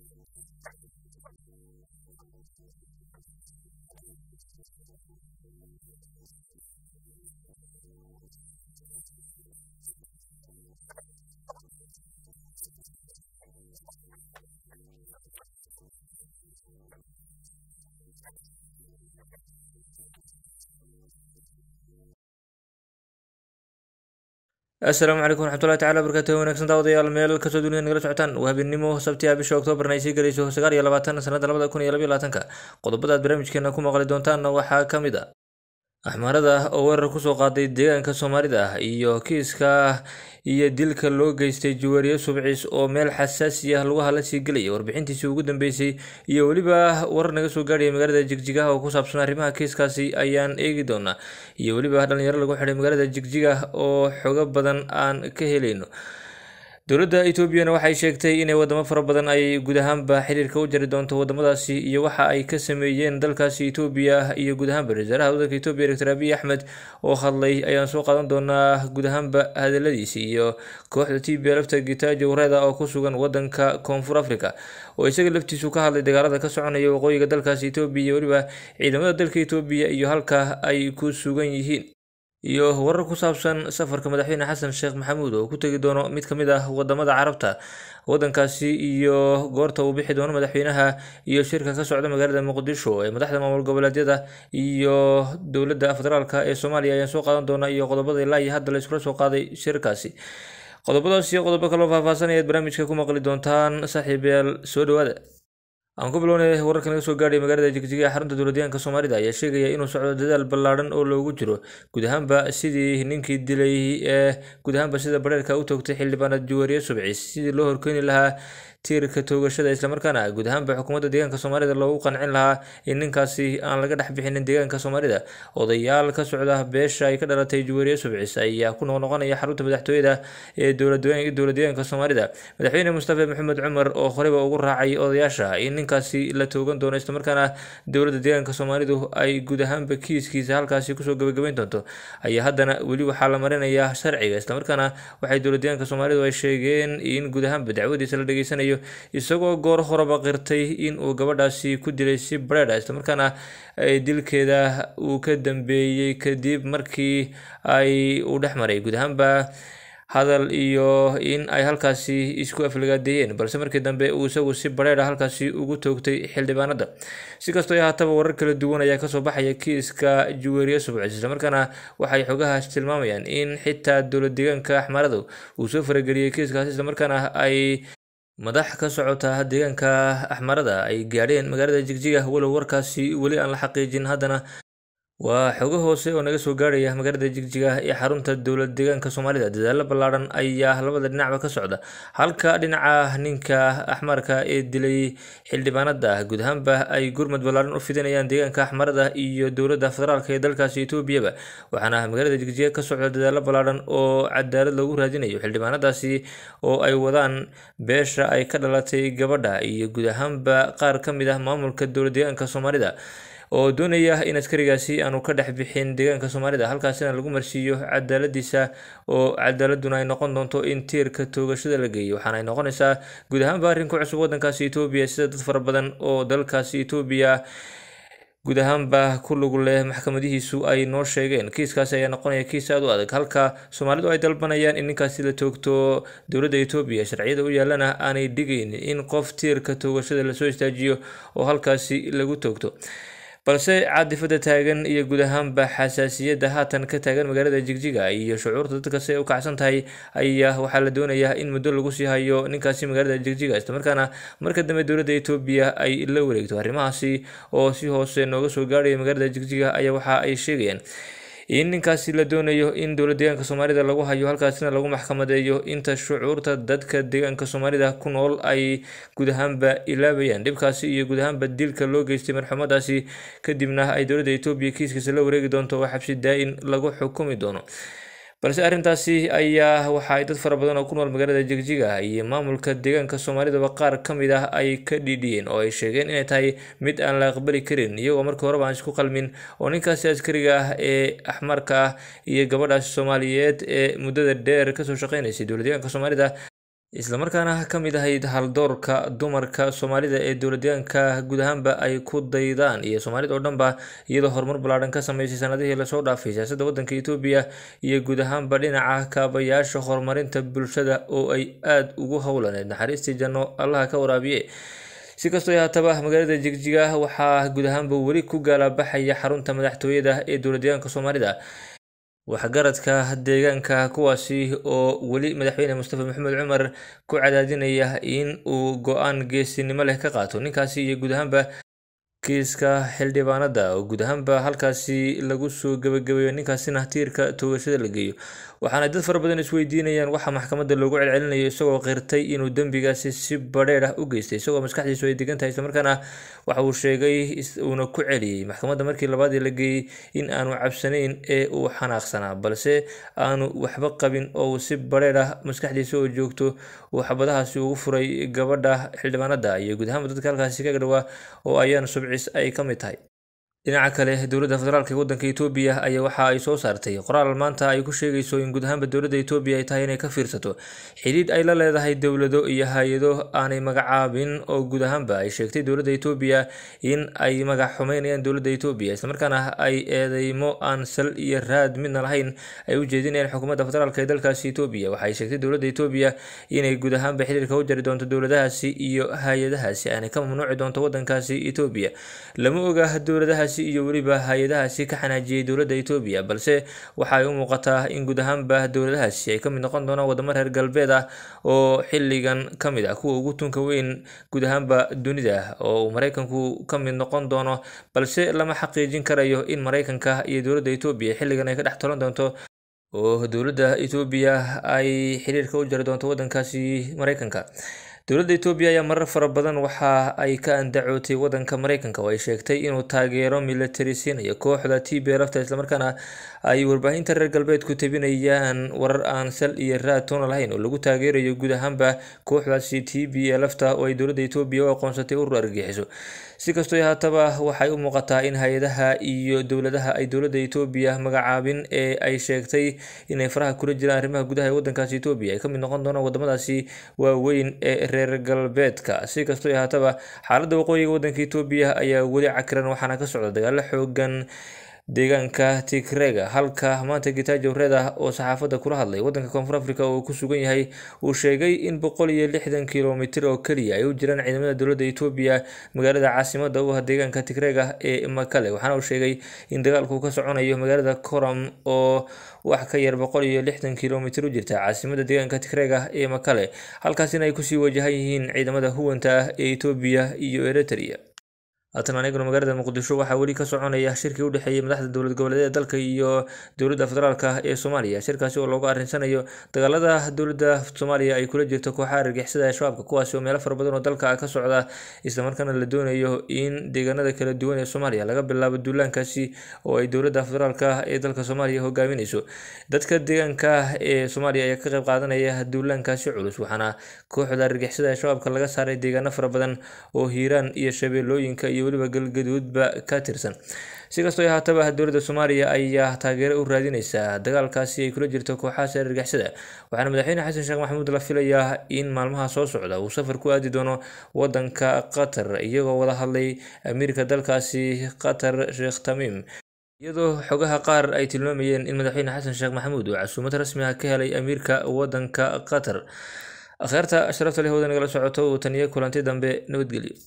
asalaamu calaykum waraxmatullahi tacala barakaatuhu wanaagsan daawadayaal meel kasoo dunida nagala socotaan waa habeenimo sabtiya bisha oktoobarna ay sii galayso sagaal iyo labaatan sanada labada kun iyo labaiyo labaatanka qodobada aad barnaamijkeena ku maqli doontaanna waxaa ka mid a axmaarada oo weerar kusoo qaaday deegaanka soomaalida ah iyo kiiska iyo dilka loo geystay juwaariye subciis oo meel xasaasi ah lagu hala sii gelaya warbixintiisii ugu dambeysay iyo weliba warar naga soo gaadhaya magaalada jigjigaha oo ku saabsan arrimaha kiiskaasi ayaan eegi doonaa iyo weliba dhalinyaro lagu xidhay magaalada jigjiga oo xogo badan aan ka helayno dowladda etoobiyana waxay sheegtay inay wadamo fara badan ay guud ahaanba xiriirka u jari doonto wadamadaasi iyo waxa ay ka sameeyeen dalkaasi etoobiya iyo guud ahaanba ra-iisaalaha waddanka etoobiya doctor abiy axmed oo hadlay ayaan soo qaadan doonaa guud ahaanba hadaladiisi iyo kooxda t b lafta gitajo wareeda oo ku sugan wadanka koonfur africa oo isaga laftiisu ka hadlay dagaalada ka soconaya waqooyiga dalkaasi etoobiya iyo weliba ciidamada dalka etoobiya iyo halka ay ku sugan yihiin iyo warar ku saabsan safarka madaxweyne xasan sheekh maxamuud oo ku tegi doono mid ka mid ah wadamada carabta wadankaasi iyo goorta uu bixi doono madaxweynaha iyo shirka ka socda magaalada muqdisho ee madaxda maamul goboleedyada iyo dowladda federaalka ee soomaaliya ayaan soo qaadan doonaa iyo qodobada ilaa iyo hadda la iskula soo qaaday shirkaasi qodobadaas iyo qodobo kaloo faahfaahsanaya aad barnaamijka ku maqli doontaan saaxiibayaal soo dhawaada aan ku bilownay wararka naga soo gaadhay magaalada jigjiga ee xarunta dowladyahanka soomaalida ayaa sheegaya inuu socdo dadaal ballaadhan oo loogu jiro guud ahaanba sidii ninkii dilay ee guud ahaanba sida bareerka u toogtay xildhibaanad juwaariye subciis sidii loo horkeeni lahaa tiirka toogashada islamarkaana guud ahaanba xukuumadda deegaanka soomaalida loogu qancin lahaa in ninkaasi aan laga dhex bixinin deegaanka soomaalida odayaal ka socda beesha ay ka dhalatay juwaariye subciis ayaa ku noqnoqonaya xarunta madaxtooyada ee dowladdeegaanka soomaalida madaxweyne mustafa maxamed cumar oo horeyba ugu raacay odayaasha in ninkaasi la toogan doono islamarkaana dowladda deegaanka soomaalidu ay guud ahaanba kiiskiisa halkaasi kusoo gabagabeyn doonto ayaa haddana weli waxaa la marinayaa sharciga islamarkaana waxay dowladdeegaanka soomaalidu ay sheegeen in guud ahaanba dacwadiisa la dhageysanayo isagoo goor horeba qirtay in uu gabadhaasi ku dilay si bareedha islamarkaana dilkeeda uu ka dambeeyey kadib markii ay uu dhex maray guud ahaanba hadal iyo in ay halkaasi isku aflagaadeeyeen balse markii dambe uu isagu si bareedha halkaasi ugu toogtay xildhibaanada si kastoo haataba warar kala duwan ayaa kasoo baxaya kiiska juweeriye subcis islamarkaana waxay xogahaas tilmaamayaan in xitaa dowlad deegaanka axmaaradu uu soo farageliyey kiiskaasi islamarkaana ay madax ka socota deegaanka axmarada ay gaadheen magaalada jigjiga walow warkaasi weli aan la xaqiijin haddana waa xogo hoose oo naga soo gaarhaya magaalada jigjiga ee xarunta dowlad deegaanka soomaalida dadaalo ballaadhan ayaa labada dhinacba ka socda halka dhinaca ninka axmarka ee dilay xildhibaanada guud ahaanba ay gurmad ballaadhan u fidinayaan deegaanka axmarada iyo dowladda federaalk ee dalkaasi etoobiyaba waxaana magaalada jigjiga ka socda dadaalo ballaadhan oo cadaalad lagu raadinayo xildhibaanadaasi oo ay wadaan beesha ay ka dhalatay gabadha iyo guud ahaanba qaar ka mid ah maamulka dowlad deegaanka soomaalida oo doonaya in askarigaasi aanu ka dhex bixin deegaanka soomaalida halkaasina lagu marsiiyo cadaaladiisa oo cadaaladuna ay noqon doonto in tiirka toogashada la geeyo waxaana ay noqonaysaa guud ahaanba arrin ku cusub waddankaasi etoobiya sida dad fara badan oo dalkaasi etoobiya guud ahaanba ku lug leh maxkamadihiisu ay noo sheegeen kiiskaasi ayaa noqonaya kiis aad u adag halka soomaalidu ay dalbanayaan in ninkaasi la toogto dowladda etoobiya sharciyada u yaalana aanay dhigaynin in qof tiirka toogashada lasoo istaajiyo oo halkaasi lagu toogto balse caadifada taagan iyo guud ahaanba xasaasiyadda haatan ka taagan magaalada jigjiga iyo shucuurta dadka si ay u kacsan tahay ayaa waxaa la doonayaa in muddo lagu sii hayo ninkaasi magaalada jigjiga islamarkaana marka dambe dowladda etoobiya ay la wareegto arrimahaasi oo si hoose nooga soo gaadhaya magaalada jigjiga ayaa waxa ay sheegayaan in ninkaasi la doonayo in dowlad deegaanka soomaalida lagu hayo halkaasina lagu maxkamadeeyo inta shucuurta dadka deegaanka soomaalida ku nool ay guud ahaanba ilaabayaan dhibkaasi iyo guud ahaanba dilka loo geystay marxumadaasi kadibna ay dowladda etoobiya kiiskiisa la wareegi doonto oo xabsi daa-in lagu xukumi doono balse arrintaasi ayaa waxa ay dad fara badan oo ku nool magaalada jigjiga iyo maamulka deegaanka soomaalidaba qaar ka mid ah ay ka dhiidhiyeen oo ay sheegeen inay tahay mid aan la aqbali karin iyagoo markii horeba aan isku qalmin oo ninkaasi askariga ah ee axmarka ah iyo gabadhaasi soomaaliyeed ee muddada dheer kasoo shaqeynaysay dowlad deegaanka soomaalida islamarkaana ka mid ahayd haldoorka dumarka soomaalida ee dowladyaanka guud ahaanba ay ku daydaan iyo soomaalida oo dhanba iyadoo horumar ballaadhan ka sameysay sanadihii lasoo dhaafay siyaasadda waddanka etoobiya iyo guud ahaanba dhinaca kaabayaasha horumarinta bulshada oo ay aada ugu howlaneed naxariistii janno allaha ka waraabiye si kastoo haataba magaalada jigjiga waxaa guud ahaanba weli ku gaalabaxaya xarunta madaxtooyada ee dowladyaanka soomaalida waxgaradka deegaanka kuwaasi oo weli madaxweyne mustafa maxamed cumar ku cadaadinaya in uu go-aan geesinimo leh ka qaato ninkaasi iyo guud ahaanba kiiska xildhibaanada oo guud ahaanba halkaasi lagu soo gebagabeeyo ninkaasina tiirka toogashada la geeyo waxaana dad fara badan isweydiinayaan waxaa maxkamadda loogu celcelinayo isagoo qirtay inuu dembigaasi si badheer ah u geystay isagoo maskaxdiisu ay degan tahay islamarkaana waxa uu sheegay uuna ku celiyey maxkamadda markii labaadii la geeyey in aanu cabsanayn ee uu xanaaqsanaa balse aanu waxba qabin oo uu si badheer ah maskaxdiisa oo joogto uu xabadahaasi ugu furay gabadha xildhibaanada iyo guud ahaanba dadka halkaasi ka dhawaa oo ayaan subcis ay ka mid tahay dhinaca kale dowladda federaalk ee waddanka etoobiya ayaa waxa ay soo saartay qoraal maanta ay ku sheegayso in guud ahaanba dowladda etoobiya ay tahay inay ka fiirsato xidhiidh ay la leedahay dowlado iyo hay-ado aanay magacaabin oo guud ahaanba ay sheegtay dowladda etoobiya in ay magac xumeynayaan dowladda etoobiya islamarkaana ay eedeymo aan sal iyo raad midna lahayn ay u jeedinayaan xukuumadda federaalk ee dalkaasi etoobiya waxay sheegtay dowladda etoobiya inay guud ahaanba xidhiirka u jari doonto dowladahaasi iyo hay-adahaasi aanay ka mamnuuci doonto waddankaasi etoobiya lama oga dowladahaasi iyo weliba hay-adahaasi ka xanaajiyey dowladda etoobiya balse waxa ay u muuqataa in guud ahaanba dowladahaasi ay ka mid noqon doonaan wadamo reer galbeed ah oo xilligan ka mid ah kuwa ugu tunka weyn guud ahaanba dunida oo uu maraykanku ka mid noqon doono balse lama xaqiijin karayo in maraykanka iyo dowladda etoobiya xilligan ay ka dhex tolan doonto oo dowladda etoobiya ay xiriirka u jari doonto waddankaasi maraykanka dowladda etoobiya ayaa marar fara badan waxa ay ka andacootay waddanka maraykanka oo ay sheegtay inuu taageero militari siinayo kooxda t b lafta islamarkaana ay warbaahinta reer galbeedku tabinayaan warar aan sal iyo raad toona lahayn oo lagu taageerayo guud ahaanba kooxdaasi t b lafta oo ay dowladda etoobiya u aqoonsatay urur argagixiso si kastoo haataba waxay u muuqataa in hay-adaha iyo dowladaha ay dowladda etoobiya magacaabin ee ay sheegtay inay faraha kula jiraan arrimaha gudaha ee waddankaasi etoobiya ay ka mid noqon doonaan wadamadaasi waaweyn ee reer galbeedka si kastoo haataba xaaladda waqooyiga waddanka etoobiya ayaa weli cakiran waxaana ka socda dagaalo xoogan deegaanka tigrega halka maanta gitaajo reda oo saxaafadda kula hadlay waddanka koonfur africa oo ku sugan yahay uu sheegay in boqol iyo lixdan kilomitir oo keliya ay u jiraan ciidamada dowladda etoobiya magaalada caasimada u ah deegaanka tigrega ee makale waxaana uu sheegay in dagaalku ka soconayo magaalada coram oo wax ka yar boqol iyo lixdan kilomitir u jirta caasimada deegaanka tigrega ee makale halkaasina ay kusii wajahan yihiin ciidamada huwanta ah ee etoobiya iyo eritrea haatan aniguna magaalada muqdisho waxaa weli ka soconaya shirkii u dhexeeyay madaxda dowlad goboleedyada dalka iyo dowladda federaalka ee soomaaliya shirkaasi oo loogu arrinsanayo dagaalada dowladda soomaaliya ay kula jirto kooxaha argixisada ee shabaabka kuwaasi oo meelo fara badan oo dalka ka socda islamarkaana la doonayo in deegaanada kala duwan ee soomaaliya laga bilaabo duulaankaasi oo ay dowladda federaalka ee dalka soomaaliya hogaaminayso dadka deegaanka ee soomaaliya ayaa ka qayb qaadanaya duulaankaasi culus waxaana kooxda argixisada ee shabaabka laga saaray deegaano fara badan oo hiiraan iyo shabeellooyinka iyo weliba galgaduudba ka tirsan si kastoo haataba dowladda soomaaliya ayaa taageero u raadineysaa dagaalkaasi ay kula jirto kooxahaas argixisada waxaana madaxweyne xasan sheekh maxamuud la filayaa in maalmaha soo socda uu safar ku aadi doono wadanka qatar iyagoo wada hadlay amiirka dalkaasi qatar sheekh tamiim iyadoo xogaha qaar ay tilmaamayeen in madaxweyne xasan sheekh maxamuud uu casuumad rasmi ah ka helay amiirka wadanka qatar akhyaarta sharafta leh wada nagala socoto uu taniyo kulanti dambe nabadgelyo